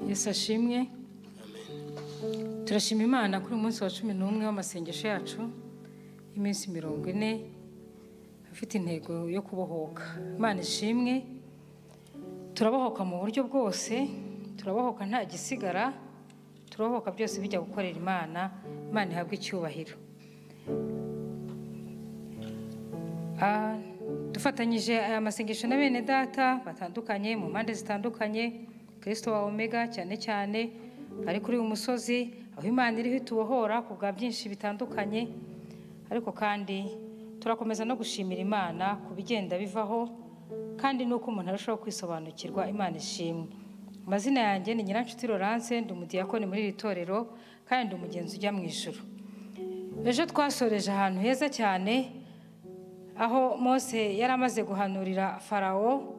wese ashimwe turashima imana kuri uyu munsi wa cumi n'umwe w'amasengesho yacu y'iminsi mirongo ine afite intego yo kubohoka imana ishimwe turabohoka mu buryo bwose turabohoka nta gisigara turabohoka byose bijya gukorera imana imana ihabwe icyubahiro Ah, dufatanyije aya masengesho na bene data batandukanye mu mpande zitandukanye kirisito wa omega cyane cyane ari kuri uyu musozi aho imana iriho itubohora ku bwa byinshi bitandukanye ariko kandi turakomeza no gushimira imana ku bigenda bivaho kandi nuko umuntu arushaho kwisobanukirwa imana ishimwe amazina yanjye ni nyiranshuti Laurence ndi umudiyakoni muri iri torero kandi ndi umugenzi ujya mu ijuru ejo twasoreje ahantu heza cyane aho mose yari amaze guhanurira farawo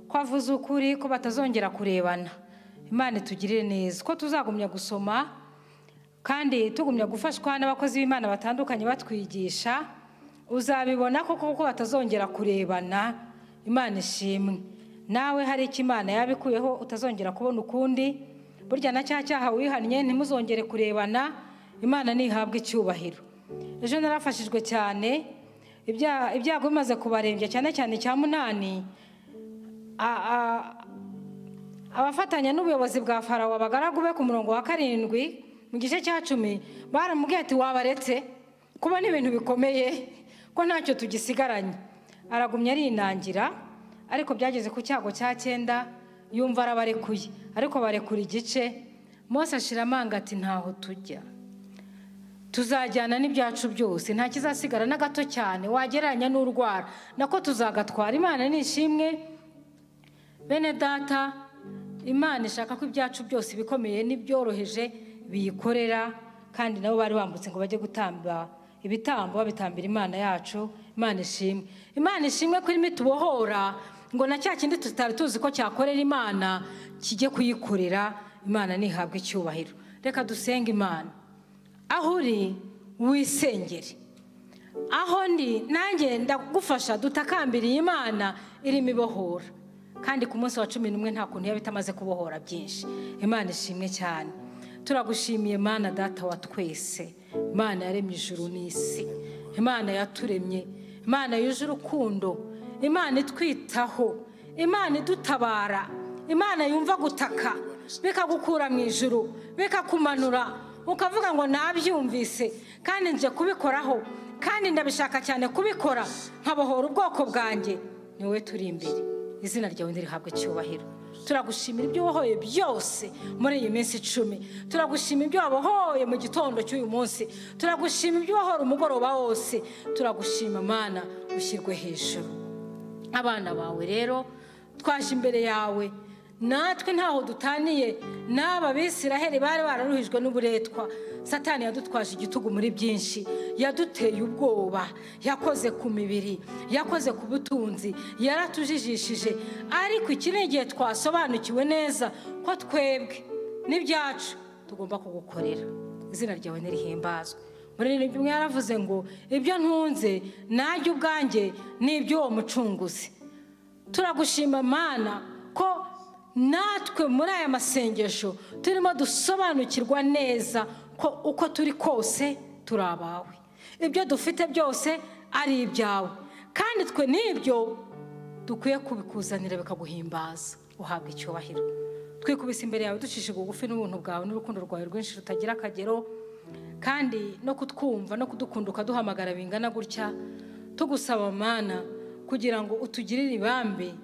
ko avuze ukuri ko batazongera kurebana imana itugirire neza ko tuzagumya gusoma kandi tugumya gufashwa n'abakozi b'imana batandukanye batwigisha uzabibona koko kuko batazongera kurebana imana ishimwe nawe hari icyo imana yabikuyeho utazongera kubona ukundi burya na cya cyaha wihannye ntimuzongere kurebana imana ntihabwe icyubahiro ejo narafashijwe cyane ibya- ibyago bimaze kubarembya cyane cyane icya munani a- a- abafatanya n'ubuyobozi bwa farawo abagaragu be ku murongo wa karindwi mu gice cya cumi baramubwiye ati wabaretse kuba n'ibintu bikomeye ko ntacyo tugisigaranye aragumya arinangira ariko byageze ku cyago cya cyenda yumva arabarekuye ariko barekura igice mose ashira amanga ati ntaho tujya tuzajyana n'ibyacu byose nta kizasigara na gato cyane wagereranya n'urwara nako tuzagatwara imana ni ishimwe bene data imana ishaka ko ibyacu byose ibikomeye n'ibyoroheje biyikorera kandi nabo bari bambutse ngo bajye gutamba ibitambo babitambira imana yacu imana ishimwe imana ishimwe ko irimo itubohora ngo na cya kindi tutari tuzi ko cyakorera imana kijye kuyikorera imana ntihabwe icyubahiro reka dusenge imana aho uri wisengere aho ndi nanjye ndagufasha dutakambiriye imana irimo ibohora kandi ku munsi wa cumi n'umwe nta kuntu yaba itamaze kubohora byinshi imana ishimwe cyane turagushimiye mana data wa twese imana yaremye ijuru n'isi imana yaturemye imana yuje urukundo imana itwitaho imana idutabara imana yumva gutaka bikagukura mu ijuru bikakumanura ukavuga ngo nabyumvise kandi nje kubikoraho kandi ndabishaka cyane kubikora nkabohora ubwoko bwanjye ni wowe turi imbere izina ryawe ntirihabwe icyubahiro turagushimira ibyo wahoye byose muri iyi minsi icumi turagushima ibyo wabohoye mu gitondo cy'uyu munsi turagushima ibyo wahora umugoroba wose turagushima mana ushyirwe hejuru abana bawe rero twaje imbere yawe natwe ntaho dutaniye n'aba bisiraheli bari bararuhijwe n'uburetwa satani yadutwaje igitugu muri byinshi yaduteye ubwoba yakoze ku mibiri yakoze ku butunzi yaratujijishije ariko iki ni igihe twasobanukiwe neza ko twebwe n'ibyacu tugomba kugukorera izina ryawe nirihimbazwe muri rino bimwe yaravuze ngo ibyo ntunze najye ubwanjye ni iby'uwo mucunguzi turagushima mana ko natwe muri aya masengesho turimo dusobanukirwa neza ko uko turi kose turi abawe ibyo dufite byose ari ibyawe kandi twe n'ibyo dukwiye kubikuzanira bikaguhimbaza uhabwa icyubahiro twikubise imbere yawe ducishije bugufi n'ubuntu bwawe n'urukundo rwawe rwinshi rutagira akagero kandi no kutwumva no kudukunda ukaduhamagara bingana gutya tugusaba mana kugira ngo utugirire ibambe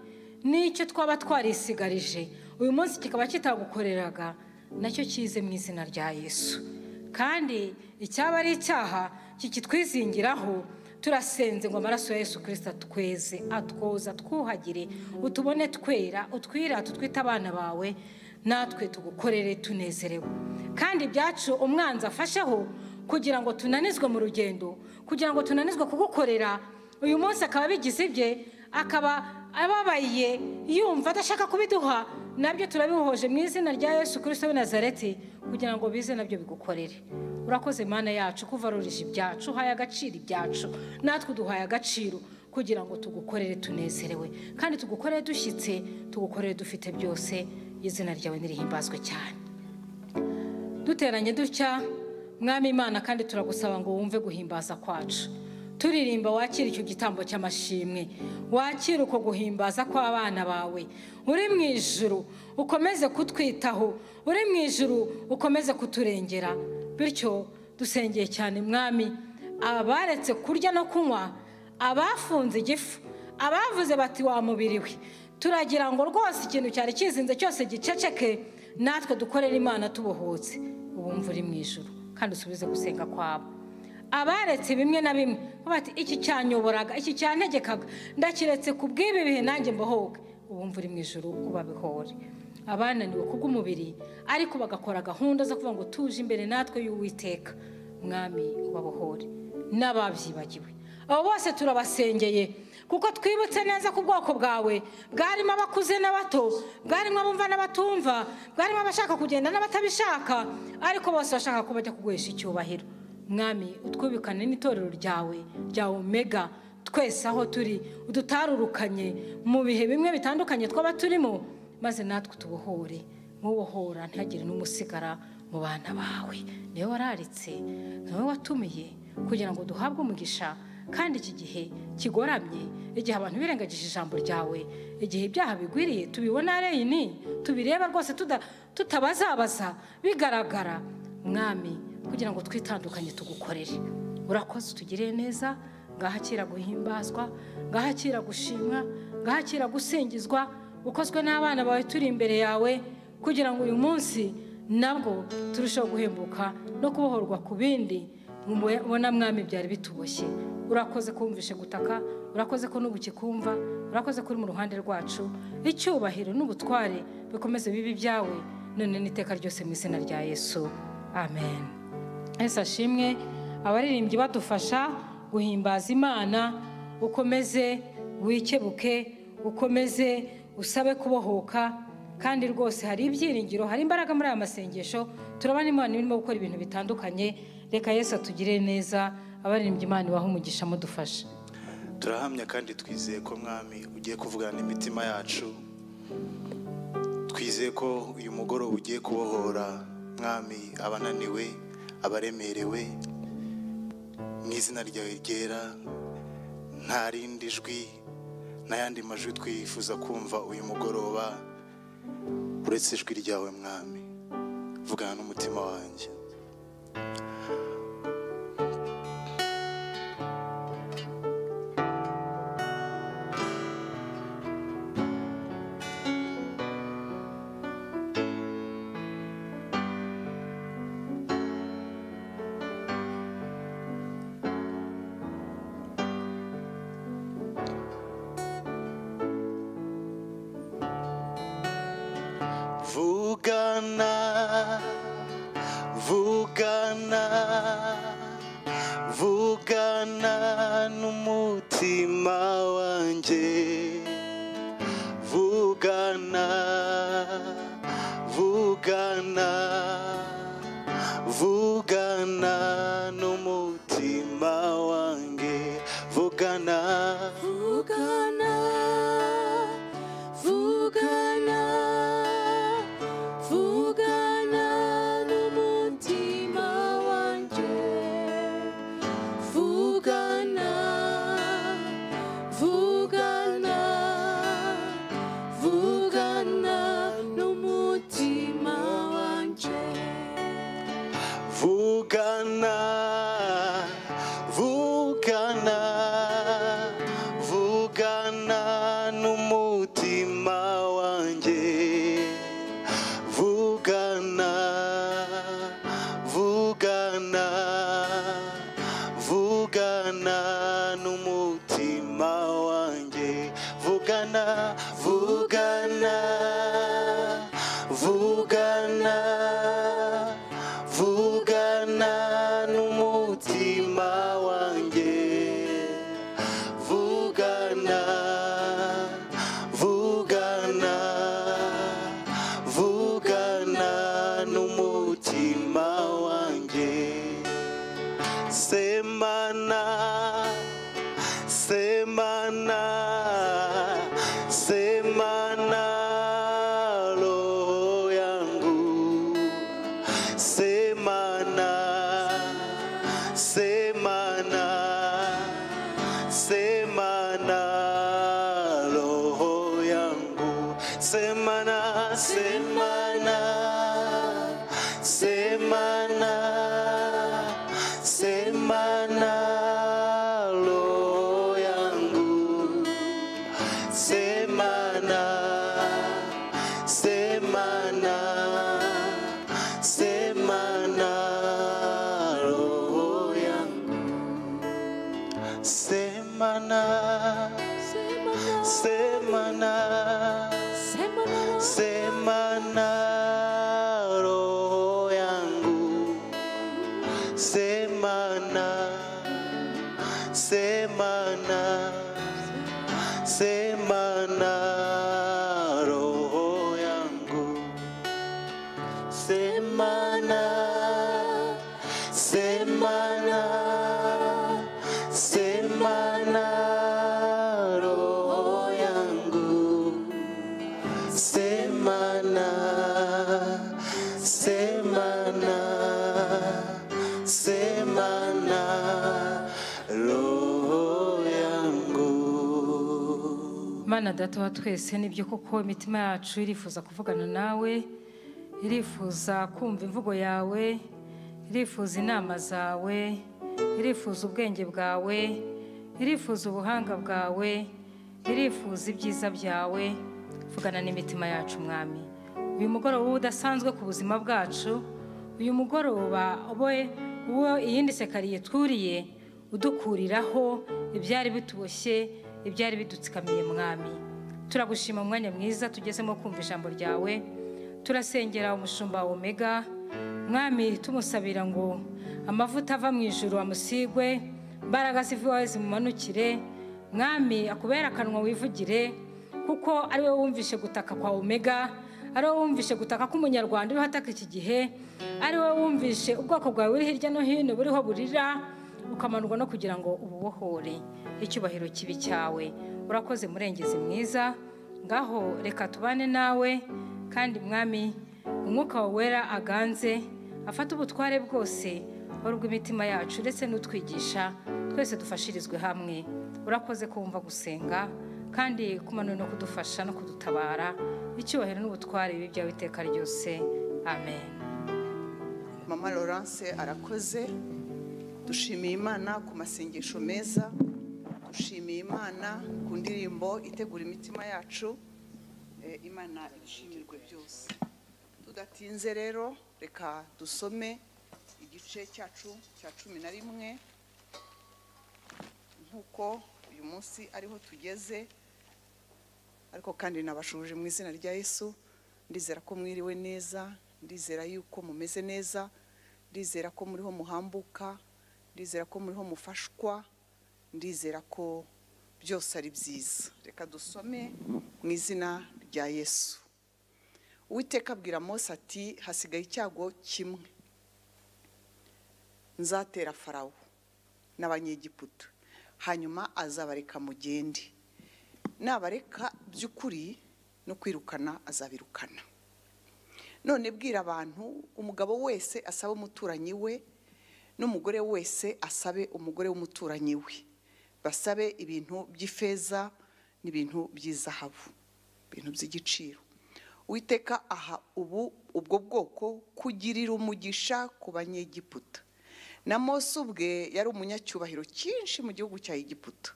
n'icyo twaba twarisigarije uyu munsi kikaba kitagukoreraga nacyo kize mu izina rya yesu kandi icyaba ari icyaha kikitwizingiraho turasenze ngo amaraso ya yesu kirisita atweze atwoza twuhagire utubone twera utwira tutwite abana bawe natwe tugukorere tunezerewe kandi ibyacu umwanzi afasheho kugira ngo tunanizwe mu rugendo kugira ngo tunanizwe kugukorera uyu munsi akaba bigize ibye akaba ababaye yumva adashaka kubiduha nabyo turabihoje mu izina rya yesu kirisito w'i nazareti kugira ngo bize nabyo bigukorere urakoze imana yacu kuvarurije ibyacu uhaye agaciro ibyacu natwe uduhaye agaciro kugira ngo tugukorere tunezerewe kandi tugukorere dushyitse tugukorere dufite byose izina ryawe nirihimbazwe cyane duteranye dutya mwami imana kandi turagusaba ngo wumve guhimbaza kwacu turirimba wakira icyo gitambo cy'amashimwe wakira uko guhimbaza kw'abana bawe uri mu ijuru ukomeze kutwitaho uri mu ijuru ukomeze kuturengera bityo dusengeye cyane mwami abaretse kurya no kunywa abafunze igifu abavuze bati wa mubiri we turagira ngo rwose ikintu cyari kizinze cyose giceceke natwe dukorere imana tubohotse ubumva uri mu ijuru kandi usubize gusenga kwabo abaretse bimwe na bimwe bati iki cyanyoboraga iki cyantegekaga ndakiretse ku bw'ibi bihe nanjye mbohoke ubumva uri mu ijoro ubabihore abananiwe kubw'umubiri ariko bagakora gahunda zo kuvuga ngo tuje imbere natwe y'uwiteka mwami ubabohore n'ababyibagiwe abo bose turabasengeye kuko twibutse neza ko ubwoko bwawe bwarimo abakuze n'abato bwarimo abumva n'abatumva bwarimo abashaka kugenda n'abatabishaka ariko bose bashaka ko bajya kugurisha icyubahiro mwami utwubikane n'itorero ryawe rya omega twese aho turi udutarurukanye mu bihe bimwe bitandukanye twaba turimo maze natwe tubohore nk'ubohora ntihagire n'umusigara mu bana bawe niwe wararitse niwe watumiye kugira ngo duhabwe umugisha kandi iki gihe kigoramye igihe abantu birengagije ijambo ryawe igihe ibyaha bigwiriye tubibona reyini tubireba rwose tutabazabaza bigaragara mwami kugira ngo twitandukanye tugukorere urakoze utugirire neza ngahakira guhimbazwa ngahakira gushimwa ngahakira gusingizwa ukozwe n'abana bawe turi imbere yawe kugira ngo uyu munsi nabwo turusheho guhembuka no kubohorwa ku bindi mubona mwami byari bituboshye urakoze kumvishe gutaka urakoze ko n'ubu ukikumva urakoze ko uri mu ruhande rwacu icyubahiro n'ubutware bikomeze bibi byawe none n'iteka ryose mu izina rya yesu amen ese ashimwe abaririmbyi badufasha guhimbaza imana ukomeze wikebuke ukomeze usabe kubohoka kandi rwose hari ibyiringiro hari imbaraga muri aya masengesho turabona imana irimo gukora ibintu bitandukanye reka yesu atugire neza abaririmbyi imana ibaha umugisha amudufasha turahamya kandi twizeye ko mwami ugiye kuvugana imitima yacu twizeye ko uyu mugoroba ugiye kubohora mwami abananiwe abaremerewe mu izina ryawe ryera nta rindi jwi n'ayandi majwi twifuza kumva uyu mugoroba uretse ijwi ryawe mwami vugana n'umutima wanjye vugana vugana vugana n'umutima wanjye vugana vugana vugana n'umutima wanjye vugana Vugana, vugana, vugana n'umutima wanjye. Vugana, vugana, vugana n'umutima wanjye. Vugana, vugana, vugana n'umutima wanjye. Vugana, vugana, vugana n'umutima wanjye. Vugana, vugana, vugana. vugana n'umutima wanjye vugana vugana vugana n'umutima wanjye semana semana semana roho yangu se semana semana roho yangu semana semana semana semana roho yangu semana semana semana roho yangu semana semana semana roho yangu semana semana semana roho yangu semana semana semana roho yangu semana semana semana roho yangu mana data wa twese nibyo koko imitima yacu irifuza kuvugana nawe irifuza kumva imvugo yawe irifuza inama zawe irifuza ubwenge bwawe irifuza ubuhanga bwawe irifuza ibyiza byawe vugana n'imitima yacu mwami uyu mugoroba uba udasanzwe ku buzima bwacu uyu mugoroba we uwo iyindi sekariye twuriye udukuriraho ibyari bituboshye ibyari bidutsikamiye mwami turagushima umwanya mwiza tugezemo kumva ijambo ryawe turasengera umushumba wa omega mwami tumusabira ngo amavuta ava mu ijuru amusigwe imbaraga zivaho zimumanukire mwami akubere akanwa wivugire kuko ari wowe wumvishe gutaka kwa omega ari wowe wumvishe gutaka k'umunyarwanda uriho ataka iki gihe ari wowe wumvishe ubwoko bwawe buri hirya no hino buriho burira ukamanurwa no kugira ngo ububohore icyubahiro kibi cyawe urakoze murengezi mwiza ngaho reka tubane nawe kandi mwami umwuka wawe wera aganze afate ubutware bwose wari ubw'imitima yacu ndetse n'utwigisha twese dufashirizwe hamwe urakoze kumva gusenga kandi kumanura no kudufasha no kudutabara icyubahiro n'ubutware bibi byawe iteka ryose amen mama Laurence arakoze dushimiye imana ku masengesho meza dushimiye imana ku ndirimbo itegura imitima yacu Eh, imana ibishimirwe byose tudatinze rero reka dusome igice cyacu cya cumi na rimwe nk'uko uyu munsi ariho tugeze ariko kandi nabashuje mu izina rya yesu ndizera ko mwiriwe neza ndizera yuko mumeze neza ndizera ko muriho muhambuka ndizera ko muriho mufashwa ndizera ko byose ari byiza reka dusome mu izina rya yesu uwiteka abwira mose ati hasigaye icyago kimwe nzatera farawo n'abanyegiputa hanyuma azabareka mugende nabareka by'ukuri no kwirukana azabirukana none bwira abantu umugabo wese asaba umuturanyi we n'umugore wese asabe umugore w'umuturanyi we basabe ibintu by'ifeza n'ibintu by'izahabu ibintu by'igiciro witeka aha ubu ubwo bwoko kugirira umugisha ku banyegiputa na mose ubwe yari umunyacyubahiro cyinshi mu gihugu cya egiputa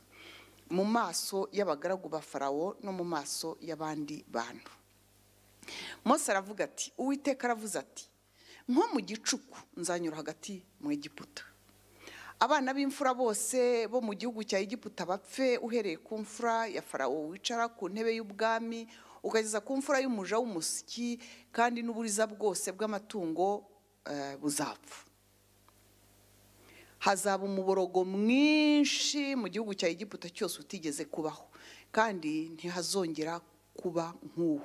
mu maso y'abagaragu ba farawo no mu maso y'abandi bantu mose aravuga ati uwiteka aravuze ati nko mu gicuku nzanyura hagati mu egiputa abana b'imfura bose bo mu gihugu cya egiputa bapfe uhereye ku mfura ya farawo wicara ku ntebe y'ubwami ukageza ku mfura y'umuja w'umusyi kandi n'uburiza bwose bw'amatungo eh, buzapfa hazaba umuborogo mwinshi mu gihugu cya egiputa cyose utigeze kubaho kandi ntihazongera kuba nk'uwo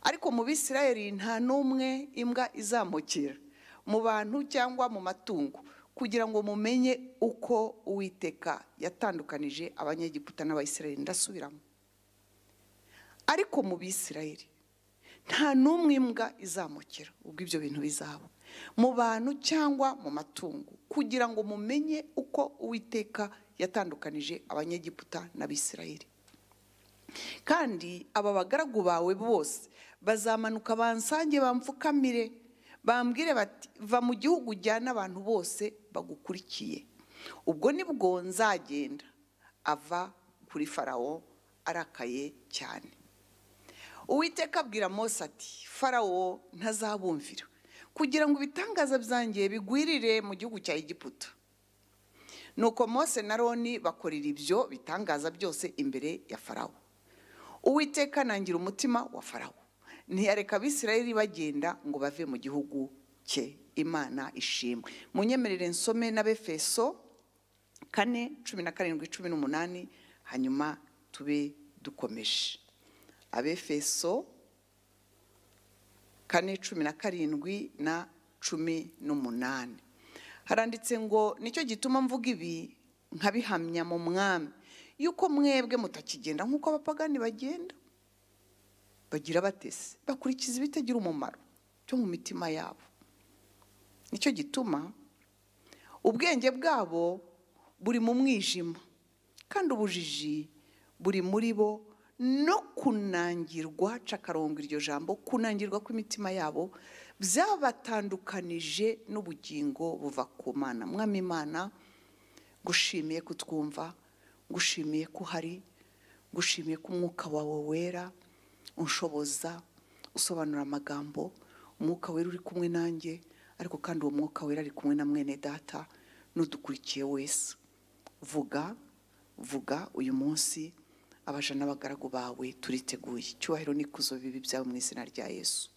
ariko mu bisirayeli nta n'umwe imbwa izamukira mu bantu cyangwa mu matungo kugira ngo mumenye uko uwiteka yatandukanije abanyegiputa n'abayisirayeli ndasubiramo ariko mu bisirayeli nta n'umwe imbwa izamukira ubwo ibyo bintu bizaba mu bantu cyangwa mu matungo kugira ngo mumenye uko uwiteka yatandukanije abanyegiputa n'abisirayeli kandi aba bagaragu bawe bose bazamanuka bansange bamfukamire bambwire bati va mu gihugu ujyana abantu bose bagukurikiye ubwo nibwo nzagenda ava kuri farawo arakaye cyane uwiteka abwira mose ati farawo ntazabumvira kugira ngo ibitangaza byanjye bigwirire mu gihugu cya egiputa nuko mose na roni bakorera ibyo bitangaza byose imbere ya farawo uwiteka nangira umutima wa farawo ntiyareka abisirayeli bagenda ngo bave mu gihugu cye imana ishimwe munyemerere nsome n'abefeso kane cumi na karindwi cumi n'umunani hanyuma tube dukomeje abefeso kane cumi na karindwi na cumi n'umunani haranditse ngo nicyo gituma mvuga ibi nkabihamya mu mwami yuko mwebwe mutakigenda nk'uko abapagani bagenda bagira batese bakurikiza ibitagira umumaro byo mu mitima yabo nicyo gituma ubwenge bwabo buri mu mwijima kandi ubujiji buri muri bo no kunangirwa cakarongo iryo jambo kunangirwa kw'imitima yabo byabatandukanije n'ubugingo buva ku mana mwami imana gushimiye kutwumva ngushimiye ko uhari ngushimiye ko umwuka wawe wera unshoboza usobanura amagambo umwuka wera uri kumwe nanjye ariko kandi uwo mwuka wera ari kumwe na mwene data n'udukurikiye wese vuga vuga uyu munsi abaja n'abagaragu bawe turiteguye icyubahiro n'ikuzo bibi byawe mu izina rya yesu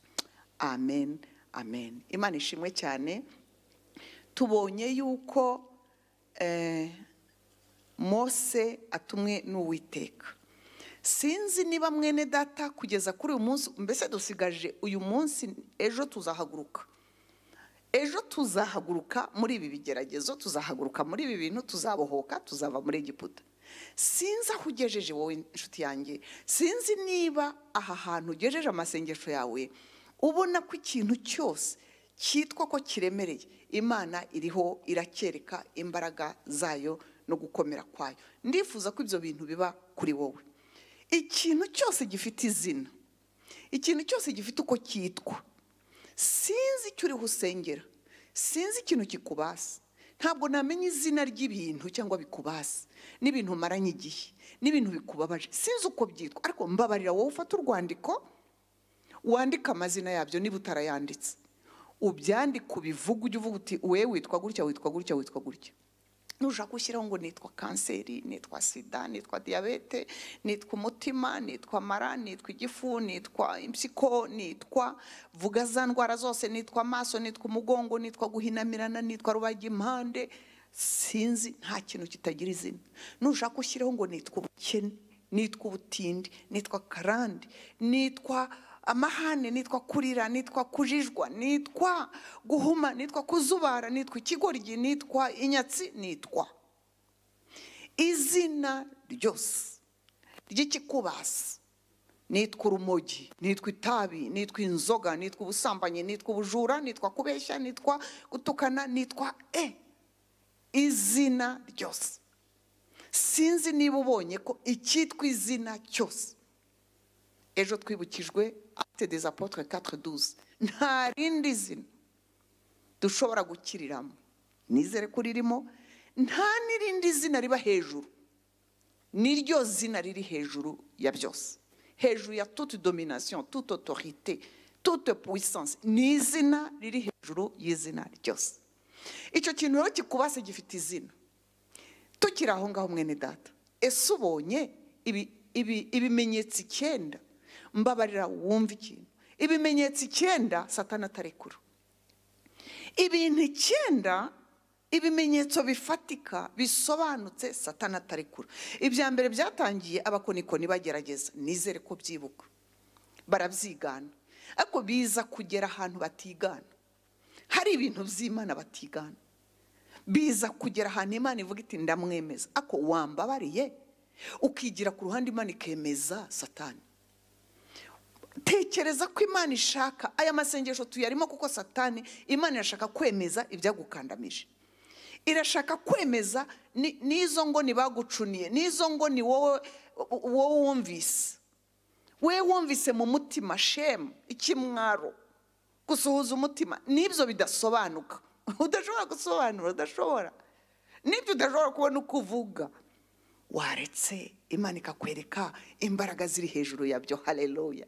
amen amen imana ishimwe cyane tubonye yuko mose atumwe n'uwiteka sinzi niba mwene data kugeza kuri uyu munsi mbese dusigaje uyu munsi ejo tuzahaguruka ejo tuzahaguruka muri ibi bigeragezo tuzahaguruka muri ibi bintu tuzabohoka tuzava muri egiputa sinzi aho ugejeje wowe inshuti yanjye sinzi niba aha hantu ugejeje amasengesho yawe ubona ko ikintu cyose cyitwa ko kiremereye imana iriho iracyereka imbaraga zayo no gukomera kwayo ndifuza ko ibyo bintu biba kuri wowe ikintu cyose gifite izina ikintu cyose gifite uko cyitwa sinzi icyo uriho usengera sinzi ikintu kikubasa ntabwo namenya izina ry'ibintu cyangwa bikubasa n'ibintu umaranye igihe n'ibintu bikubabaje sinzi uko byitwa ariko mbabarira wowe ufata urwandiko wandika amazina yabyo niba utarayanditse ubyandika ubivuga ujya uvuga uti we witwa gutya witwa gutya witwa gutya nushaka gushyiraho ngo nitwa kanseri nitwa sida nitwa diyabete nitwa umutima nitwa mara nitwa igifu nitwa impyiko nitwa vuga za ndwara zose nitwa amaso nitwa umugongo nitwa guhinamirana nitwa rubagimpande sinzi nta kintu kitagira izina nushaka gushyiraho ngo nitwa ubukene nitwa ubutindi nitwa karande nitwa amahane nitwa kurira nitwa kujijwa nitwa guhuma nitwa kuzubara nitwa ikigoryi nitwa inyatsi nitwa izina ryose ry'ikikubasi nitwa urumogi nitwa itabi nitwa inzoga nitwa ubusambanyi nitwa ubujura nitwa kubeshya nitwa gutukana nitwa e izina ryose sinzi niba ubonye ko icyitwa izina cyose ejo twibukijwe acte des apotres 412 nta rindi zina dushobora gukiriramo nizere ko ririmo nta n'irindi zina riba hejuru niryo zina riri hejuru ya byose hejuru ya toute domination toute autorité toute puissance ni izina riri hejuru y'izina ryose icyo kintu rero kikubase gifite izina tukiri aho ngaho mwene data ese ubonye ibimenyetso icyenda mbabarira wumva ikintu ibimenyetso icyenda satana atarekura ibintu icyenda ibimenyetso bifatika bisobanutse satana atarekura ibya mbere byatangiye abakonikoni bagerageza nizere ko byibuka barabyigana ariko biza kugera ahantu batigana hari ibintu by'imana batigana biza kugera ahantu imana ivuga iti ndamwemeza ariko wambabariye ukigira ku ruhande imana ikemeza satani tekereza ko imana ishaka aya masengesho tuyarimo kuko satani imana irashaka kwemeza ibyagukandamije irashaka kwemeza ni- n'izo ngo bagucuniye n'izo ngo ni wowe wowe wumvise we wumvise mu mutima shemu ikimwaro gusuhuza umutima n'ibyo bidasobanuka udashobora gusobanura udashobora n'ibyo udashobora kubona uko uvuga waretse imana ikakwereka imbaraga ziri hejuru yabyo hareruya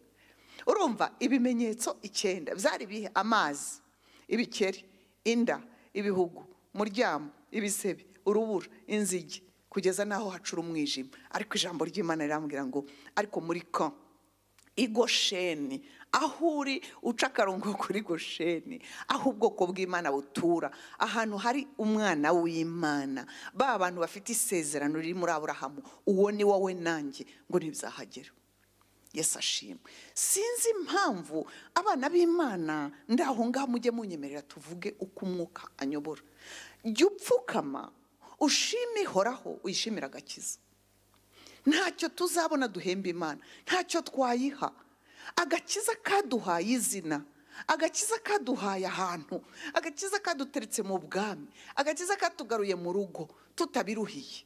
urumva ibimenyetso icyenda byari ibihe amazi ibikeri inda ibihugu muryamo ibisebe urubura inzige kugeza n'aho hacura umwijima ariko ijambo ry'imana rirambwira ngo ariko muri kan igosheni aho uri uca akarongo kuri gosheni aho ubwoko bw'imana butura ahantu hari umwana w'imana ba bantu bafite isezerano riri muri aburahamu uwo ni wowe nanjye ngo ntibizahagera yesu ashimwe sinzi impamvu abana b'imana ndaho ngaho mujye munyemerera tuvuge uko umwuka anyobora jya upfukama ushime ihoraho uyishimira agakiza ntacyo tuzabona duhemba imana ntacyo twayiha agakiza kaduhaye izina agakiza kaduhaye ahantu agakiza kaduteretse mu bwami agakiza katugaruye mu rugo tutabiruhiye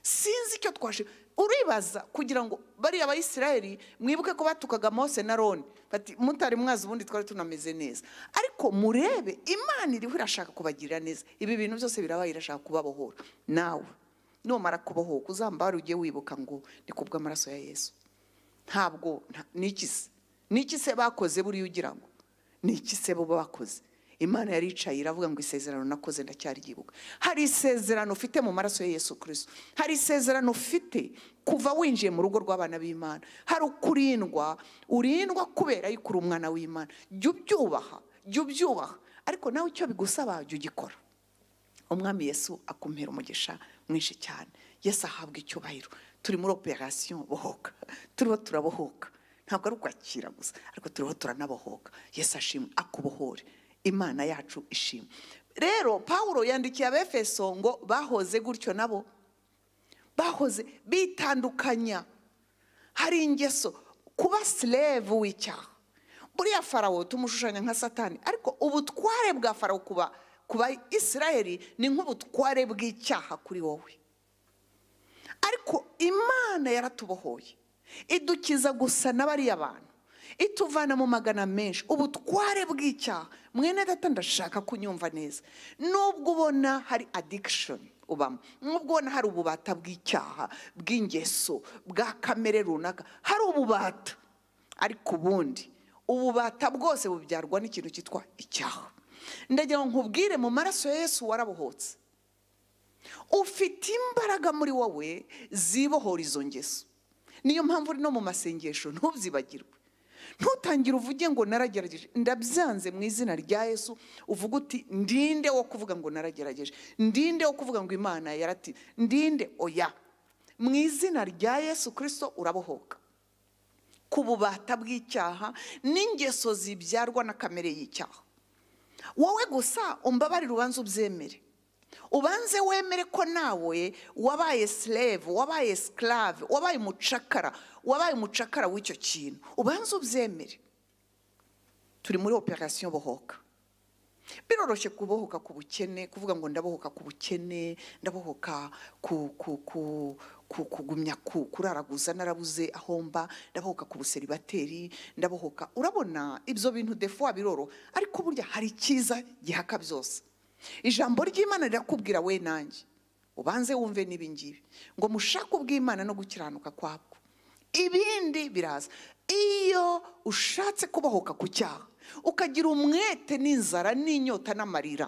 sinzi icyo twashe uribaza kugira ngo bariya bayisirayeli mwibuke ko batukaga mose na roni bati mutari mwazi ubundi twari tunameze neza ariko murebe imana iriho irashaka kubagirira neza ibi bintu byose birabaye irashaka kubabohora nawe numara kubohoka uzambara ujye wibuka ngo ni ku bw'amaraso ya yesu ntabwo nta- ni iki se ni iki se bakoze buriya ugira ngo ni iki se bo bakoze imana yaricaye iravuga ngo isezerano nakoze ndacyaryibuka hari isezerano ufite mu maraso ya yesu kirisito hari isezerano ufite kuva winjiye mu rugo rw'abana b'imana hari ukurindwa urindwa kubera yuko uri umwana w'imana jya ubyubaha jya ubyubaha ariko nawe icyo bigusaba jya ugikora umwami yesu akumira umugisha mwinshi cyane yesu ahabwa icyubahiro turi muri operasiyo bohoka turiho turabohoka ntabwo ari ukwakira gusa ariko turiho turanabohoka yesu ashimwe akubohore imana yacu ishimwe rero pawulo yandikiye abefeso ngo bahoze gutyo nabo bahoze bitandukanya hari ingeso kuba silevu w'icyaha buriya farawo tumushushanya nka satani ariko ubutware bwa farawo kuba kuba isirayeli ni nk'ubutware bw'icyaha kuri wowe ariko imana yaratubohoye idukiza gusa na bariya bantu ituvana mu magana menshi ubutware bw'icyaha mwene data ndashaka kunyumva neza nubwo ubona hari adikishoni ubamo nubwo ubona hari ububata bw'icyaha bw'ingeso bwa kamere runaka hari ububata ariko ubundi ububata bwose bubyarwa n'ikintu cyitwa icyaha ndagira ngo nkubwire mu maraso ya yesu warabohotse ufite imbaraga muri wowe zibohora izo ngeso niyo mpamvu uri no mu masengesho ntubyibagirwe ntutangire uvuge ngo naragerageje ndabyanze mu izina rya yesu uvuge uti ndinde wo kuvuga ngo naragerageje ndinde wo kuvuga ngo imana yarati ndinde oya mu izina rya yesu kirisito urabohoka ku bubata bw'icyaha n'ingeso zibyarwa na kamere y'icyaha wowe gusa umbabarire ubanze ubyemere ubanze wemere ko nawe wabaye slave wabaye sclave wabaye umucakara wabaye umucakara w'icyo kintu ubanze ubyemere turi muri operasiyo bohoka biroroshye kubohoka ku bukene kuvuga ngo ndabohoka ku bukene ndabohoka ku ku ku ku- kugumya ku kuraraguza narabuze aho mba ndabohoka ku buseribateri ndabohoka urabona ibyo bintu defu wabiroro ariko burya hari icyiza gihaka byose ijambo ry'imana rirakubwira we nanjye ubanze wumve n'ibingibi ngo mushake ubw'imana no gukiranuka kwabwo ibindi biraza iyo ushatse kubohoka ku cyaha ukagira umwete n'inzara n'inyota n'amarira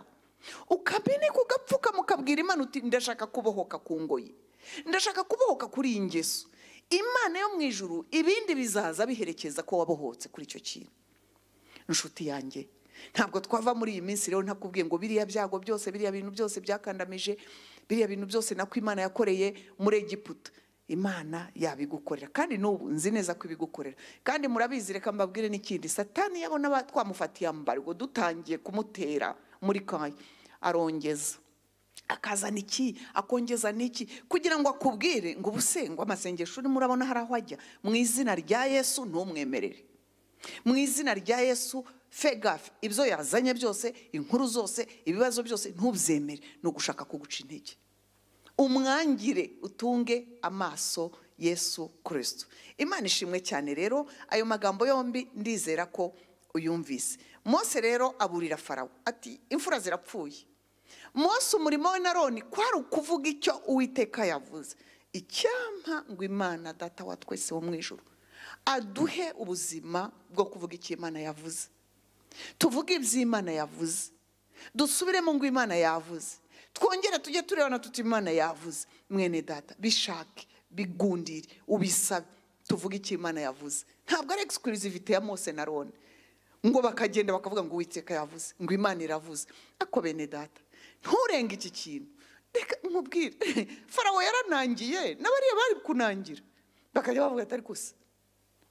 ukameneka ugapfukama ukabwira imana uti ndashaka kubohoka ku ngoyi ndashaka kubohoka kuri iyi ngeso imana yo mu ijuru ibindi bizaza biherekeza ko wabohotse kuri icyo kintu inshuti yanjye ntabwo twava muri iyi minsi rero ntakubwiye ngo biriya byago byose biriya bintu byose byakandamije biriya bintu byose nako imana yakoreye muri egiputa imana yabigukorera kandi n'ubu nzi neza ko ibigukorera kandi murabizi reka mbabwire n'ikindi satani yabona ba- twamufatiye ambargo dutangiye kumutera muri kanya arongeza akazana iki akongeza n'iki kugira ngo akubwire ngo ubusengwa amasengesho urimo urabona hari aho ajya mu izina rya yesu ntumwemerere mu izina rya yesu fegafe ibyo yazanye byose inkuru zose ibibazo byose ntubyemere ni ugushaka kuguca intege umwangire utunge amaso yesu kirisito imana ishimwe cyane rero ayo magambo yombi ndizera ko uyumvise mose rero aburira farawo ati imfura zirapfuye mose umurimo we na roni kwari ukuvuga icyo uwiteka yavuze icyampa ngo imana data wa twese wo mu ijoro aduhe ubuzima bwo kuvuga icyo imana yavuze tuvuge ibyo imana yavuze dusubiremo ngo imana yavuze twongere tujye turebana tuti imana yavuze mwene data bishake bigundire ubisabe tuvuge icyo imana yavuze ntabwo ari egisikirizivite ya mose na roni ngo bakagenda bakavuga ngo uwiteka yavuze ngo imana iravuze ariko bene data nturenge iki kintu reka nkubwire farawo yaranangiye n'abariya bari kunangira bakajya bavuga atari gusa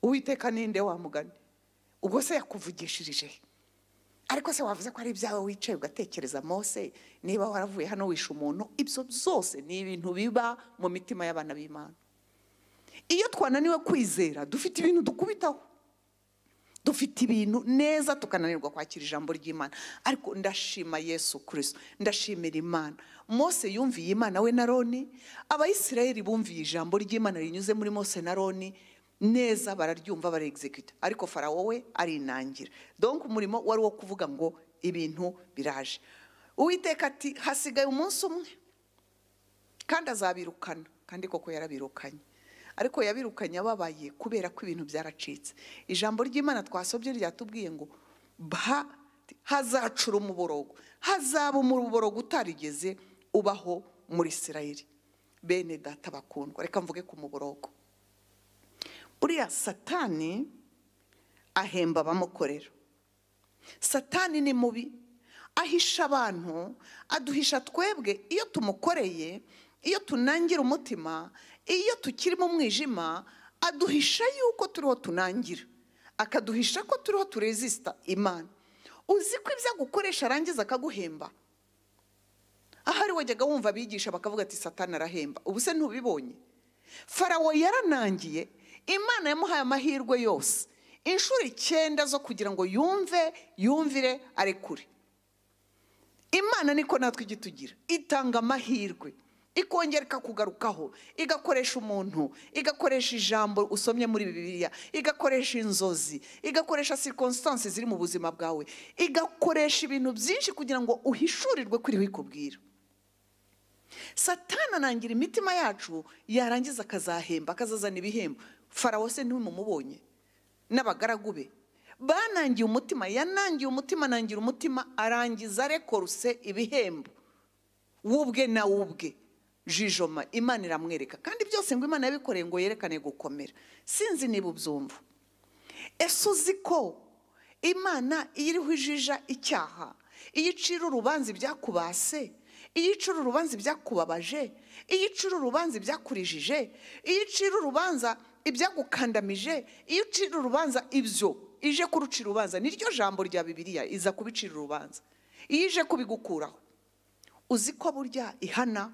uwiteka ninde wamugane ubwo se yakuvugishirije he? ariko se wavuze ko ari ibyawe wicaye ugatekereza mose niba waravuye hano wishe umuntu ibyo byose ni ibintu biba mu mitima y'abana b'imana iyo twananiwe kwizera dufite ibintu dukubitaho dufite ibintu neza tukananirwa kwakira ijambo ry'imana ariko ndashima yesu kirisito ndashimira imana mose yumviye imana we na roni abayisirayeli bumviye ijambo ry'imana rinyuze muri mose na roni neza bararyumva barexecuta ariko farawo we arinangira donk umurimo wari uwo kuvuga ngo ibintu biraje uwiteka ati hasigaye umunsi umwe kandi azabirukana kandi koko yarabirukanye ariko yabirukanye ababaye kubera ko ibintu byaracitse ijambo ry'imana twasobye ryatubwiye ngo ba hazacura umuborogo hazaba umuborogo utarigeze ubaho muri isirayeli bene data bakundwa reka mvuge ku muborogo buriya satani ahemba abamukorera satani ni mubi ahisha abantu aduhisha twebwe iyo tumukoreye iyo tunangira umutima iyo tukiri mu mwijima aduhisha yuko turiho tunangira akaduhisha ko turiho turezisita imana uzi ko ibyo agukoresha arangiza akaguhemba ahari wajyaga wumva abigisha bakavuga ati satani arahemba ubu se ntubibonye farawo yaranangiye imana yamuhaye amahirwe yose inshuro icyenda zo kugira ngo yumve yumvire arekure imana niko natwe ijya itugira itanga amahirwe ikongera ikakugarukaho igakoresha umuntu igakoresha ijambo usomye muri bibiliya igakoresha inzozi igakoresha sirikonsitansi ziri mu buzima bwawe igakoresha ibintu byinshi kugira ngo uhishurirwe kuri ikubwira satana anangira imitima yacu yarangiza akazahemba akazazana ibihembo farawo se ntimumubonye n'abagaragu be banangiye umutima yanangiye umutima anangira umutima arangiza rekoruse ibihembo wubwe na wubwe jijoma imana iramwereka kandi byose ngo imana yabikoreye ngo yerekane gukomera sinzi niba ubyumva ese uzi ko imana iyo iriho ijija icyaha iyo icira urubanza ibyakubase iyo icira urubanza ibyakubabaje iyo icira urubanza ibyakurijije iyo icira urubanza ibyagukandamije iyo icira urubanza ibyo ije kurucira urubanza niryo jambo rya bibiliya iza kubicira urubanza iyo ije kubigukuraho uzi ko burya ihana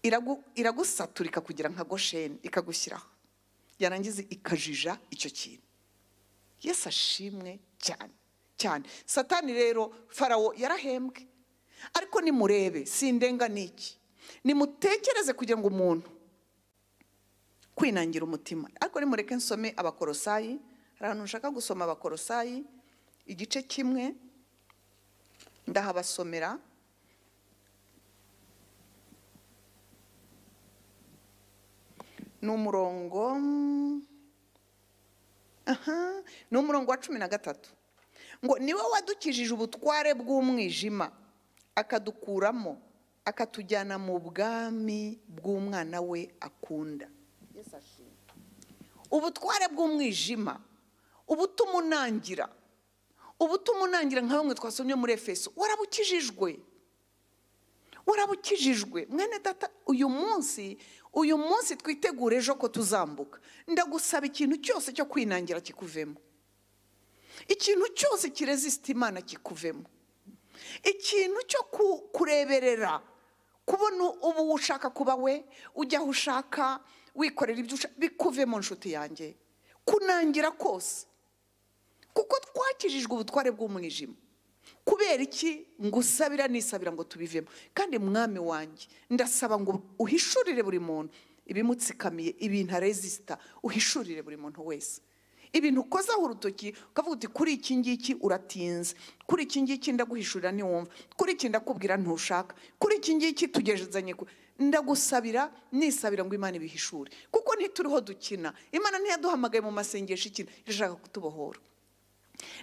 iragu- iragusaturika kugira nka gosheni ikagushyiraho yarangiza ikajija icyo kintu yesu ashimwe cyane cyane satani rero farawo yarahembwe ariko nimurebe sindenga n'iki nimutekereze kugira ngo umuntu kwinangira umutima ariko nimureke nsome abakorosayi hari ahantu nshaka gusoma abakorosayi igice kimwe ndahabasomera ni umurongo aha ni umurongo wa cumi na gatatu ngo niwe wadukijije ubutware bw'umwijima akadukuramo akatujyana mu bwami bw'umwana we akunda ubutware bw'umwijima ubutuma unangira ubutuma unangira nka bamwe twasomye muri efeso warabukijijwe warabukijijwe mwene data uyu munsi uyu munsi twitegure ejo ko tuzambuka ndagusaba ikintu cyose cyo kwinangira kikuvemo ikintu cyose kirezisita imana kikuvemo ikintu cyo ku- kureberera kubona ubu ushaka kuba we ujya aho ushaka wikorera ibyo ushaka bikuvemo nshuti yanjye kunangira kose kuko twakirijwe ubutware bw'umwijima kubera iki ngusabira nisabira ngo tubivemo kandi mwami wanjye ndasaba ngo uhishurire buri muntu ibimutsikamiye ibintu arezisita uhishurire buri muntu wese ibintu ukozaho urutoki ukavuga uti kuri iki ngiki uratinze kuri iki ngiki ndaguhishurira ntiwumva kuri iki ndakubwira ntushaka kuri iki ngiki tugezanye ku ndagusabira nisabira ngo imana ibihishure kuko ntituriho dukina imana ntiyaduhamagaye mu masengesho ikina irashaka kutubohora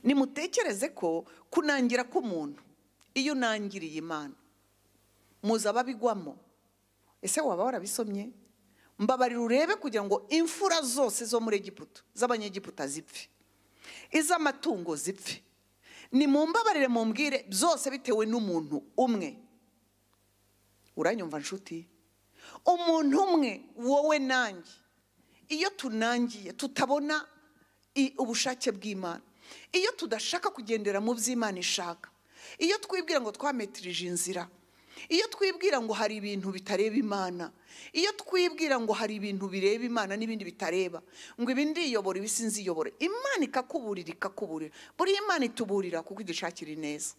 nimutekereze ko kunangira k'umuntu iyo unangiriye imana muzi ababigwamo ese waba warabisomye mbabarira urebe kugira ngo imfura zose zo muri egiputa z'abanyegiputa zipfe iz'amatungo zipfe nimumbabarire mumbwire byose bitewe n'umuntu umwe uranyumva nshuti umuntu umwe wowe nanjye iyo tunangiye tutabona i- ubushake bw'imana iyo tudashaka kugendera mu by'imana ishaka iyo twibwira ngo twametirije inzira iyo twibwira ngo hari ibintu bitareba imana iyo twibwira ngo hari ibintu bireba imana n'ibindi bitareba ngo ibi ndiyobora ibi sinziyobore imana ikakuburira ikakuburira buriya imana ituburira kuko idishakira ineza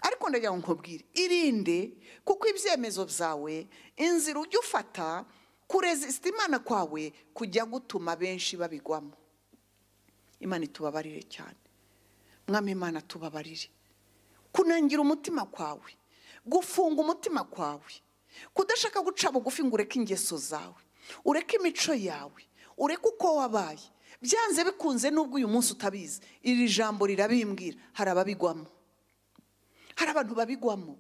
ariko ndagira ngo nkubwire irinde kuko ibyemezo byawe inzira ujya ufata kurezisita imana kwawe kujya gutuma benshi babigwamo imana itubabarire cyane mwami imana tubabarire kunangira umutima kwawe gufunga umutima kwawe kudashaka guca bugufi ngo ureke ingeso zawe ureke imico yawe ureke uko wabaye byanze bikunze n'ubwo uyu munsi utabizi iri jambo rirabimbwira hari ababigwamo hari abantu babigwamo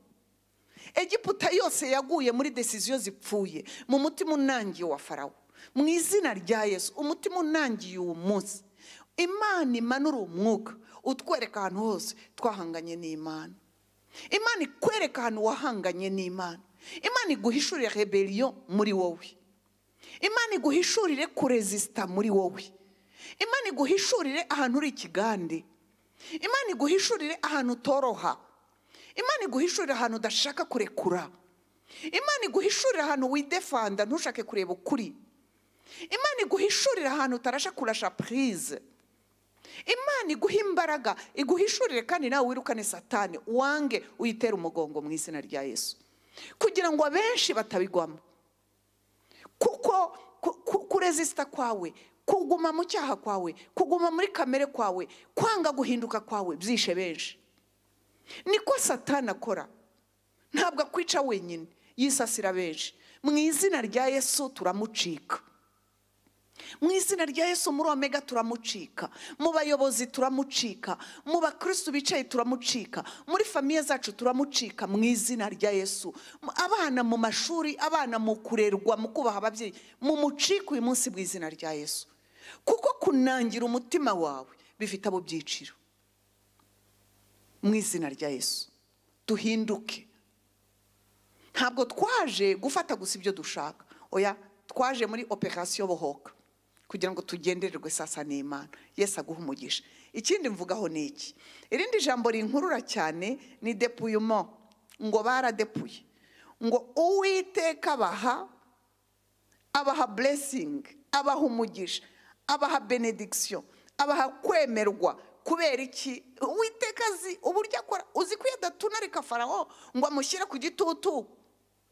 egiputa yose yaguye muri desiziyo zipfuye mu mutima unangiye wa farawo mu izina rya yesu umutima unangiye uwo munsi imana imanura umwuka utwereka ahantu hose twahanganye n'imana imana ikwereka ahantu wahanganye n'imana imana iguhishurira reberiyo muri wowe imana iguhishurire kurezisita muri wowe imana iguhishurire ahantu uri ikigande imana iguhishurire ahantu utoroha imana iguhishurire ahantu udashaka kurekura imana iguhishurire ahantu widefanda ntushake kureba ukuri imana iguhishurire ahantu utarasha kurasha purize imana iguha imbaraga iguhishurire kandi nawe wirukane satani wange uyitere umugongo mu izina rya yesu kugira ngo abenshi batabigwamo kuko ku- ku- kurezisita kwawe kuguma mu cyaha kwawe kuguma muri kamere kwawe kwanga guhinduka kwawe byishe benshi niko satani akora ntabwo akwica wenyine yisasira benshi mu izina rya yesu turamucika mu izina rya yesu muri omega turamucika mu bayobozi turamucika mu bakirisitu bicaye turamucika muri famiye zacu turamucika mu izina rya yesu Mu- abana mu mashuri abana mu kurerwa mu kubaha ababyeyi mu mucika uyu munsi mu izina rya yesu kuko kunangira umutima wawe bifite abo byiciro mu izina rya yesu duhinduke ntabwo twaje gufata gusa ibyo dushaka oya twaje muri operasiyo bohoka kugira ngo tugendererwe sasa n'imana yesu aguhe umugisha ikindi mvugaho ni iki irindi jambo rinkurura cyane ni depuyemo ngo baradepuye ngo uwiteka abaha abaha buresingi abaha umugisha abaha benedikisiyo abaha kwemerwa kubera iki uwiteka azi uburyo akora uzi ko iyo adatunarika farawo ngo amushyire ku gitutu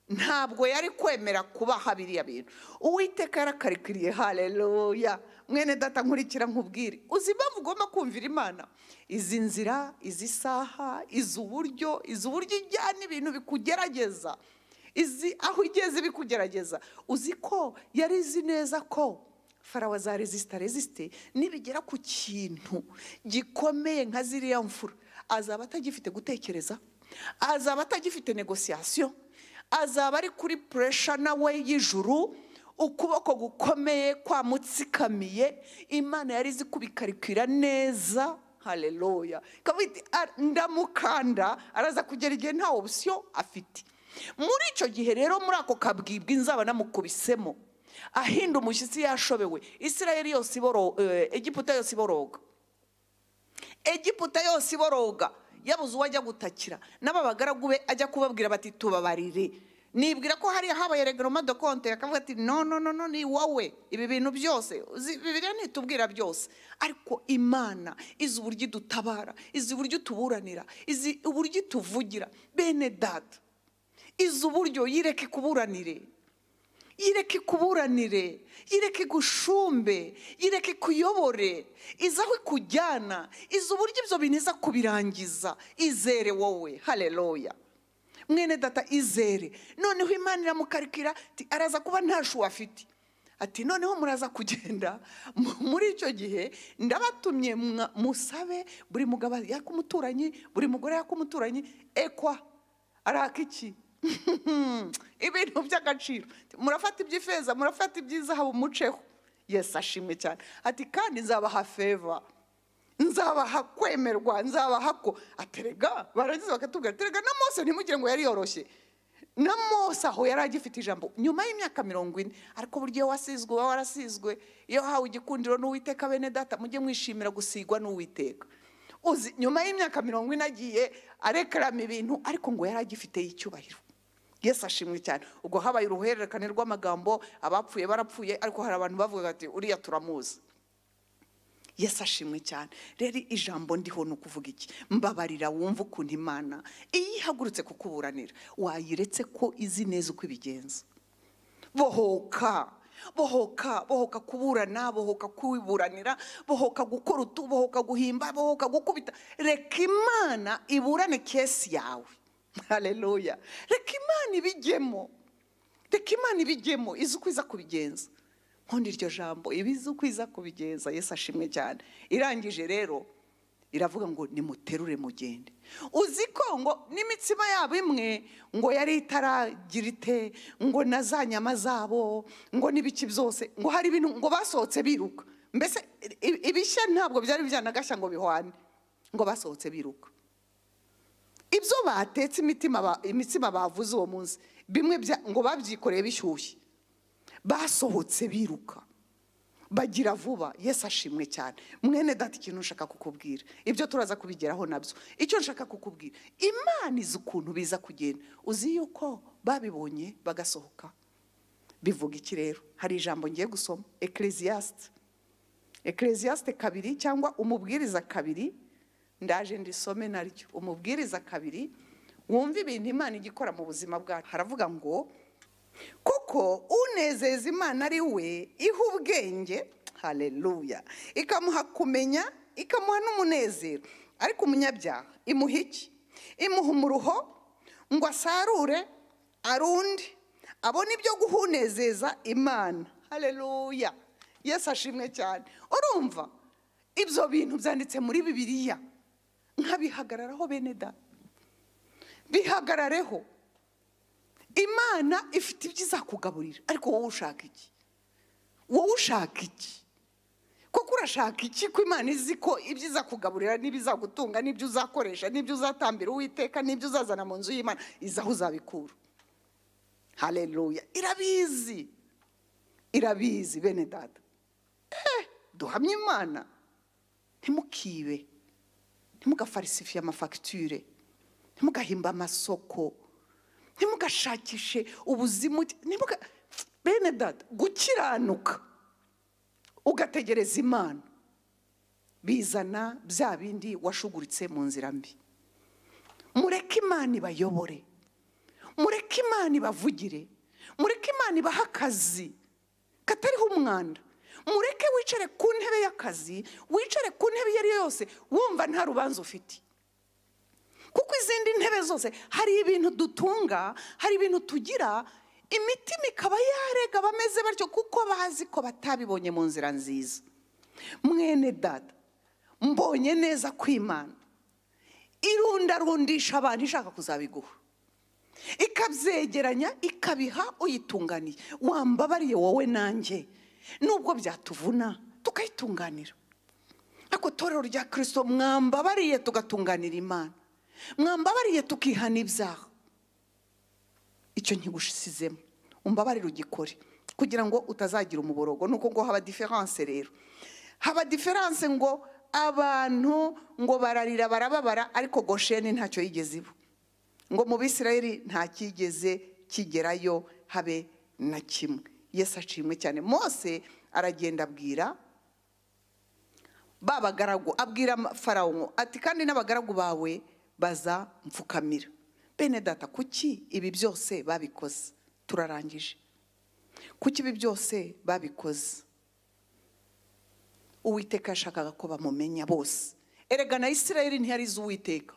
ntabwo yari kwemera kubaha biriya bintu uwiteka yarakarikiriye hareruya mwene data nkurikira nkubwire uzi impamvu ugomba kumvira imana izi nzira izi saha izi uburyo izi uburyo ijyana ibintu bikugerageza izi aho igeze bikugerageza uzi ko yari izi neza ko farawa za rezisita rezisite nibigera ku kintu gikomeye nka ziriya mfura azaba atagifite gutekereza azaba atagifite negosiyasiyo azaba ari kuri puresha nawe y'ijuru ukuboko gukomeye kwamutsikamiye imana yari izi kubikarikira neza hareruya ikavuga iti "Ah, ndamukanda araza kugera igihe nta opusiyo afite muri icyo gihe rero muri ako kabwibwi nzaba namukubisemo ahinda umushyitsi yashobewe isirayeli yose iboro eh, egiputa yose iboroga egiputa yose iboroga yabuze uwo ajya gutakira n'aba bagaragu be ajya kubabwira bati tubabarire nibwira ko hariya habaye regaroma de konte akavuga ati no no no no ni wowe ibi bintu byose uzi- bibiliya ntitubwira byose ariko imana izi uburyo idutabara izi uburyo ituburanira izi uburyo ituvugira bene data izi uburyo yireka ikuburanire yireka ikuburanire yireka igushumbe yireka ikuyobore izi aho ikujyana izi uburyo ibyo bintu iza kubirangiza izere wowe hareruya mwene data izere noneho imana iramukarikira ati araza kuba nta shu afite ati noneho muraza kugenda mu- muri icyo gihe ndabatumye mwa- musabe buri mugabo yaka umuturanyi buri mugore yaka umuturanyi ekwa araka iki ibintu by'agaciro murafata iby'ifeza murafata iby'izahabu muceho yesi ashimwe cyane ati kandi nzabaha feva nzabaha kwemerwa nzabaha ko aterega barangiza bakatubwira ati "Erega na mose ntimugire ngo yari yoroshye na mose aho yari agifite ijambo nyuma y'imyaka mirongo ine ariko buryo iyo wasizwe uba warasizwe iyo wahawe igikundiro n'uwiteka bene data mujye mwishimira gusigwa n'uwiteka uzi nyuma y'imyaka mirongo ine agiye arekarama ibintu ariko ngo yari agifiteye icyubahiro yesu ashimwe cyane ubwo habaye uruhererekane rw'amagambo abapfuye barapfuye ariko hari abantu bavuga bati uriya turamuzi yesu ashimwe cyane rero ijambo ndiho ni ukuvuga iki mbabarira wumva ukuntu imana iyo ihagurutse kukuburanira wayiretse ko izi neza uko ibigenza bohoka bohoka bohoka kuburana bohoka kwiburanira bohoka gukora utu bohoka guhimba bohoka gukubita reka imana iburane kesi yawe hareruya reka imana ibijyemo reka imana ibijyemo izi uko iza kubigenza nkundi iryo jambo ibizi uko iza kubigenza yesu ashimwe cyane irangije rero iravuga ngo nimuterure mugende uzi ko ngo n'imitsima yabo imwe ngo yari itaragira ite ngo na za nyama zabo ngo n'ibiki byose ngo hari ibintu ngo basohotse biruka mbese i- i- ibishya ntabwo byari byanagashya ngo bihwane ngo basohotse biruka ibyo batetse imitima ba- imitsima bavuze uwo munsi bimwe bya- ngo babyikoreye bishyushye basohotse biruka bagira vuba yesu ashimwe cyane mwene data ikintu nshaka kukubwira ibyo turaza kubigeraho nabyo icyo nshaka kukubwira imana izi ukuntu biza kugenda uzi yuko babibonye bagasohoka bivuga iki rero hari ijambo ngiye gusoma ekeresiyasite ekeresiyasite kabiri cyangwa umubwiriza kabiri ndaje ndisome naryo umubwiriza kabiri wumva ibintu imana igikora mu buzima bwacu haravuga ngo kuko unezeza imana ari we iha ubwenge hareruya ikamuha kumenya ikamuha n'umunezero ariko umunyabyaha imuha iki imuha umuruho ngo asarure arunde abone ibyo guhunezeza imana hareruya yesu ashimwe cyane urumva ibyo bintu byanditse muri bibiliya nkabihagararaho bene da bihagarareho imana ifite ibyo izakugaburira ariko wowe ushaka iki wowe ushaka iki kuko urashaka iki ko imana izi ko ibyo izakugaburira n'ibyo izagutunga n'ibyo uzakoresha n'ibyo uzatambira uwiteka n'ibyo uzazana mu nzu y'imana izi aho uzabikura hareruya irabizi irabizi bene data Eh, duhamye imana ntimukibe ntimugafarisifiye amafagitire ntimugahimba amasoko ntimugashakishe ubuzimu ntimuga bene data gukiranuka ugategereza imana bizana bya bindi washuguritse mu nzira mbi mureke imana ibayobore mureke imana ibavugire mureke imana ibahe akazi katariho umwanda mureke wicare ku ntebe y'akazi wicare ku ntebe iyo ari yo yose wumva nta rubanza ufite kuko izindi ntebe zose hari ibintu dutunga hari ibintu tugira imitima ikaba yarega bameze batyo kuko bazi ko batabibonye mu nzira nziza mwene dada mbonye neza kw'imana irundarundisha abantu ishaka kuzabiguha ikabyegeranya ikabiha uyitunganiye wambabariye wowe nanjye nubwo byatuvuna tukayitunganira ako torero rya kirisito mwambabariye tugatunganira imana mwambabariye tukihana ibyaha icyo nkigushizemo umbabarire ugikore kugira ngo utazagira umuborogo nuko ngo haba diferanse rero haba diferanse ngo abantu ngo bararira barababara ariko gosheni ntacyo yigeze iba ngo mu bisirayeli nta cyigeze kigerayo habe na kimwe yesu ashimwe cyane mose aragenda abwira ba bagaragu abwira farawo ati kandi n'abagaragu bawe baza mfukamira bene data kuki ibi byose babikoze turarangije kuki ibi byose babikoze uwiteka yashakaga ko bamumenya bose erega na isirayeli ntiyari izi uwiteka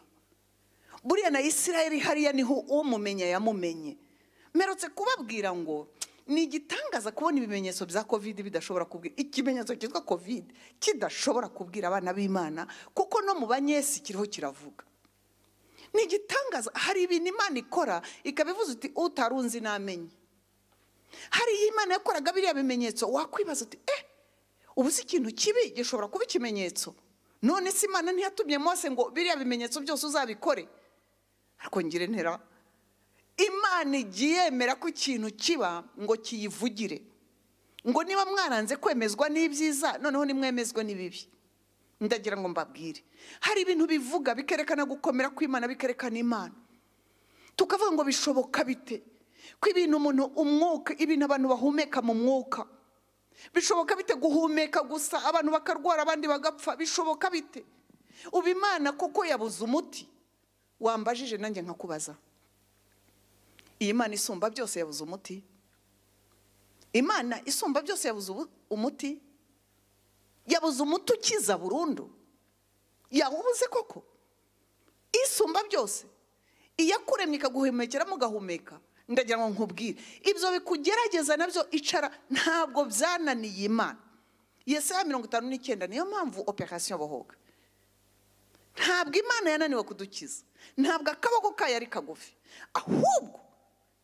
buriya na isirayeli hariya niho umumenya yamumenye merutse kubabwira ngo ni igitangaza kubona ibimenyetso bya kovide bidashobora kubwira ikimenyetso cyitwa kovide kidashobora kubwira abana b'imana kuko no mu banyesi kiriho kiravuga ni igitangaza hari ibintu imana ikora ikaba ivuze uti utarunzi namenye hari iyo imana yakoraga biriya bimenyetso wakwibaza uti eh ubu si ikintu kibi gishobora kuba ikimenyetso none se imana ntiyatumye mose ngo biriya bimenyetso byose uzabikore ariko ngire ntera imana igiye yemera ko ikintu kiba ngo kiyivugire ngo niba mwaranze kwemezwa n'ibyiza noneho nimwemezwe n'ibibi ndagira ngo mbabwire hari ibintu bivuga bikerekana gukomera kw'imana bikerekana imana tukavuga ngo bishoboka bite ko ibintu umuntu umwuka ibintu abantu bahumeka mu mwuka bishoboka bite guhumeka gusa abantu bakarwara abandi bagapfa bishoboka bite ubu imana kuko yabuze umuti wambajije nanjye nkakubaza iyi mana isumba byose yabuze umuti imana isumba byose yabuze ubu- umuti yabuze umuti ukiza burundu yawubuze koko isumba byose iyakuremye ikaguhumekera mugahumeka ndagira ngo nkubwire ibyo bikugerageza nabyo icara ntabwo byananiye imana yesaha mirongo itanu n'icyenda niyo mpamvu operasiyo bohoga ntabwo imana yananiwe kudukiza ntabwo akaboko kayo ari kagufi ahubwo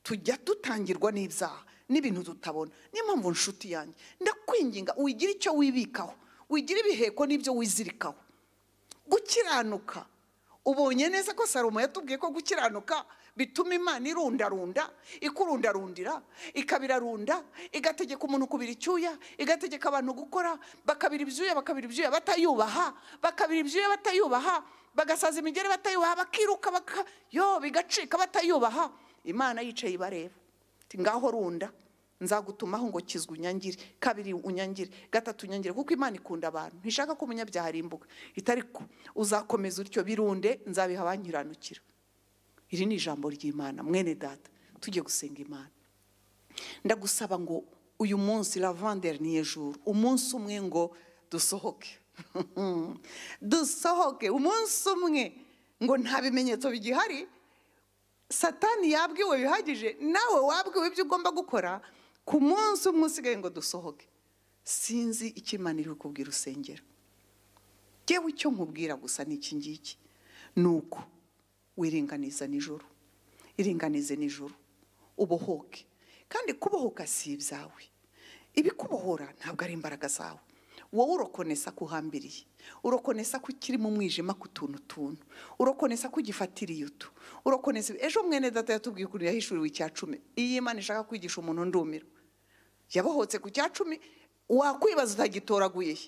tujya dutangirwa n'ibyaha n'ibintu tutabona niyo mpamvu nshuti yanjye ndakwinginga wigira icyo wibikaho wigira ibiheko n'ibyo wizirikaho gukiranuka ubonye neza ko salomo yatubwiye ko gukiranuka bituma imana irundarunda ikurundarundira ikabirarunda igategeka umuntu kubira icyuya igategeka abantu gukora bakabira ibyuya bakabira ibyuya batayubaha bakabira ibyuya batayubaha bagasaza imigeri batayubaha bakiruka baka yo bigacika batayubaha imana yicaye ibareba Iti, ngaho runda nzagutumaho ngo kizwe unyangire kabiri unyangire gatatu unyangire kuko imana ikunda abantu ntishaka ko umunyabyaha arimbuka itari ko uzakomeza utyo birunde nzabiha abankiranukira iri ni ijambo ry'imana mwene data tujye gusenga imana ndagusaba ngo uyu munsi lavanderi ni ejuru umunsi umwe ngo dusohoke dusohoke umunsi umwe ngo nta bimenyetso bigihari satani yabwiwe bihagije nawe wabwiwe ibyo ugomba gukora ku munsi umwe usigaye ngo dusohoke sinzi icyo imana iri kukubwira usengera yewe icyo nkubwira gusa ni iki ngiki ni uko wiringaniza nijoro iringanize nijoro ubohoke kandi kubohoka si ibyawe ibikubohora ntabwo ari imbaraga zawe wowe urokonesa ko uhambiriye urokonesa ko ukiri mu mwijima ku tuntu tuntu urokonesa ko ugifatiriye utu urokonesa ejo mwene data yatubwiye ukuntu yahishuriwe icya cumi iyo imana ishaka kwigisha umuntu ndumiro yabohotse ku cya cumi wakwibaza utagitoraguye he?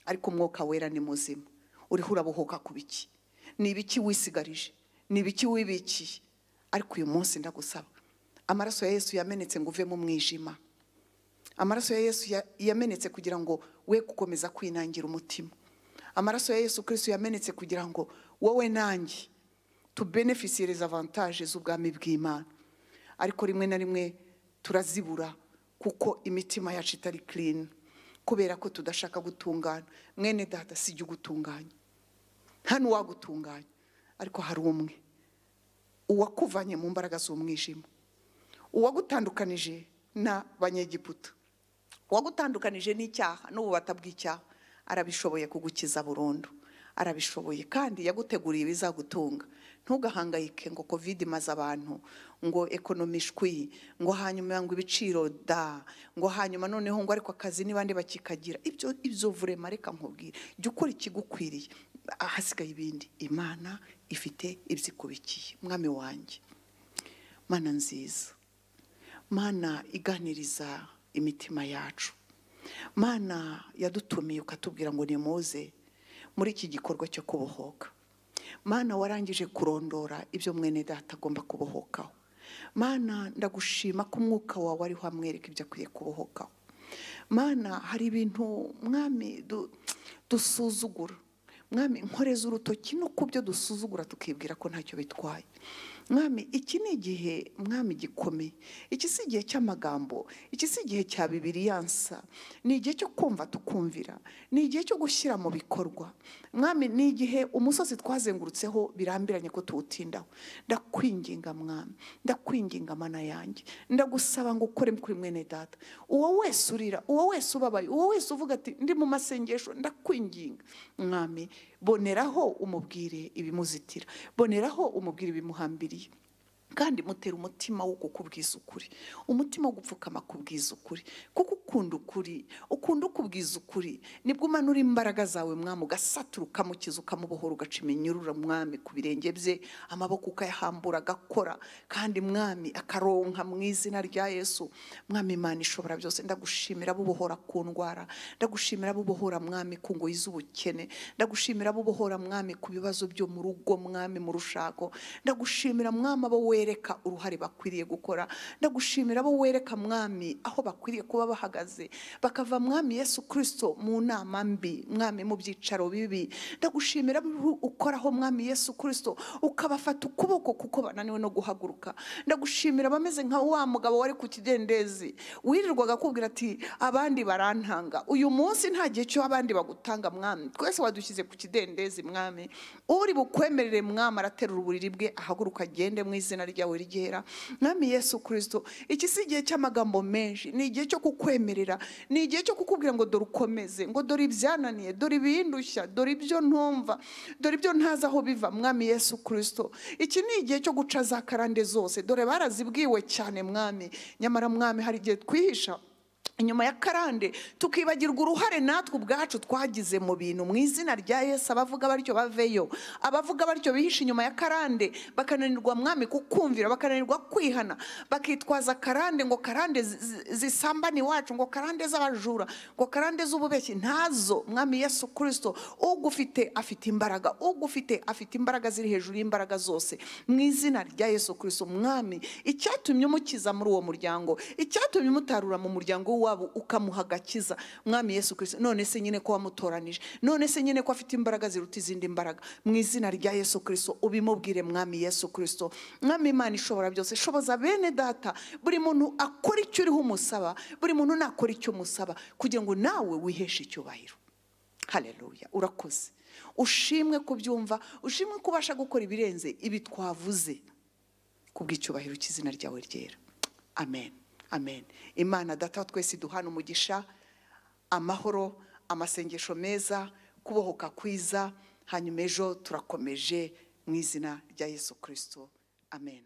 ariko umwuka wera ni muzima uriho urabohoka ku biki ni ibiki wisigarije ni ibiki wibikiye ariko uyu munsi ndagusaba amaraso ya yesu yamenetse ngo uve mu mwijima amaraso ya yesu ya- yamenetse kugira ngo we gukomeza kwinangira umutima amaraso ya yesu kirisitu yamenetse kugira ngo wowe nanjye tubenefisiyereze avantaje z'ubwami bw'imana ariko rimwe na rimwe turazibura kuko imitima yacu itari kirini kubera ko tudashaka gutungana mwene data si ujya ugutunganya nta n'uwagutunganya ariko hari umwe uwakuvanye mu mbaraga z'umwijima uwagutandukanije na banyegiputa uwagutandukanije n'icyaha n'ububata bw'icyaha arabishoboye kugukiza burundu arabishoboye kandi yaguteguriye ibizagutunga ntugahangayike ngo kovide imaze abantu ngo ekonomi ishwi ngo hanyuma ngo ibiciro da ngo hanyuma noneho ngo ariko akazi n'ibandi bakikagira ibyo ibyo vurema reka nkubwire jya ukora ikigukwiriye ahasigaye ibindi imana ifite ibyikubikiye mwami wanjye mana nziza mana iganiriza imitima yacu mana yadutumiye ukatubwira ngo nimuze muri iki gikorwa cyo kubohoka mana warangije kurondora ibyo mwene data agomba kubohokaho mana ndagushima ko umwuka wawe ariho amwereka ibyo akwiye kubohokaho mana hari ibintu mwami du- dusuzugura mwami nkoreza urutoki no ku byo dusuzugura tukibwira ko ntacyo bitwaye mwami iki ni igihe mwami gikomeye iki si igihe cy'amagambo iki si igihe cya bibiriyansa ni igihe cyo kumva tukumvira ni igihe cyo gushyira mu bikorwa mwami ni igihe umusozi twazengurutseho birambiranye ko tuwutindaho ndakwinginga mwami ndakwinginga mana yanjye ndagusaba ngo ukore kuri mwene data uwo wese urira uwo wese ubabaye uwo wese uvuga ati ndi mu masengesho ndakwinginga mwami boneraho umubwire ibimuzitira boneraho umubwire ibimuhambiriye kandi mutera umutima wo kukubwiza ukuri umutima wo gupfukama kubwiza ukuri kuko ukunda ukuri ukunda ukubwiza ukuri nibwo umanura imbaraga zawe mwami ugasatura ukamukiza ukamubohora ugaca iminyurura mwami ku birenge bye amaboko ukayahambura agakora kandi mwami akaronka mu izina rya yesu mwami imana ishobora byose ndagushimira bubohora ku ndwara ndagushimira bubohora mwami ku ngoyi z'ubukene ndagushimira bubohora mwami ku bibazo byo mu rugo mwami mu rushako ndagushimira mwami abo wereka uruhare bakwiriye gukora ndagushimira abo wereka mwami aho bakwiriye kuba bahagaze bakava mwami yesu kirisito mu nama mbi mwami mu byicaro bibi ndagushimira abo ukoraho mwami yesu kirisito ukabafata ukuboko kuko bananiwe no guhaguruka ndagushimira abameze nka wa mugabo wari ku kidendezi wirirwaga akubwira ati abandi barantanga uyu munsi nta gihe cyo abandi bagutanga mwami twese wadushyize ku kidendezi mwami uri bukwemerere mwami araterura uburiri bwe ahaguruka agende mu izina ryawe ryera mwami yesu kirisito iki si igihe cy'amagambo menshi ni igihe cyo kukwemerera ni igihe cyo kukubwira ngo dore ukomeze ngo dore ibyananiye dore ibindushya dore ibyo ntumva dore ibyo ntazi aho biva mwami yesu kirisito iki ni igihe cyo guca za karande zose dore barazibwiwe cyane mwami nyamara mwami hari igihe twihisha inyuma ya karande tukibagirwa uruhare natwe ubwacu twagize mu bintu mu izina rya yesu abavuga batyo baveyo abavuga batyo bihisha inyuma ya karande bakananirwa mwami kukumvira bakananirwa kwihana bakitwaza karande ngo karande zi- zi- zisambana iwacu ngo karande z'abajura ngo karande z'ububeshyi ntazo mwami yesu kirisito ugufite afite imbaraga ugufite afite imbaraga ziri hejuru y'imbaraga zose mu izina rya yesu kirisito mwami icyatumye umukiza muri uwo muryango icyatumye umutarura mu muryango w'iwabo ukamuha agakiza mwami yesu kirisito none se nyine ko wamutoranije none se nyine ko afite imbaraga ziruta izindi mbaraga mu izina rya yesu kirisito ubimubwire mwami yesu kirisito mwami imana ishobora byose shoboza bene data buri muntu akora icyo uriho umusaba buri muntu nakora icyo umusaba kugira ngo nawe wiheshe icyubahiro haleluya urakoze ushimwe kubyumva ushimwe ko ubasha gukora ibirenze ibi twavuze ku bw'icyubahiro cy'izina ryawe ryera amen amen imana data wa twese duhana umugisha amahoro amasengesho meza kubohoka kwiza hanyuma ejo turakomeje mu izina rya yesu kirisito amen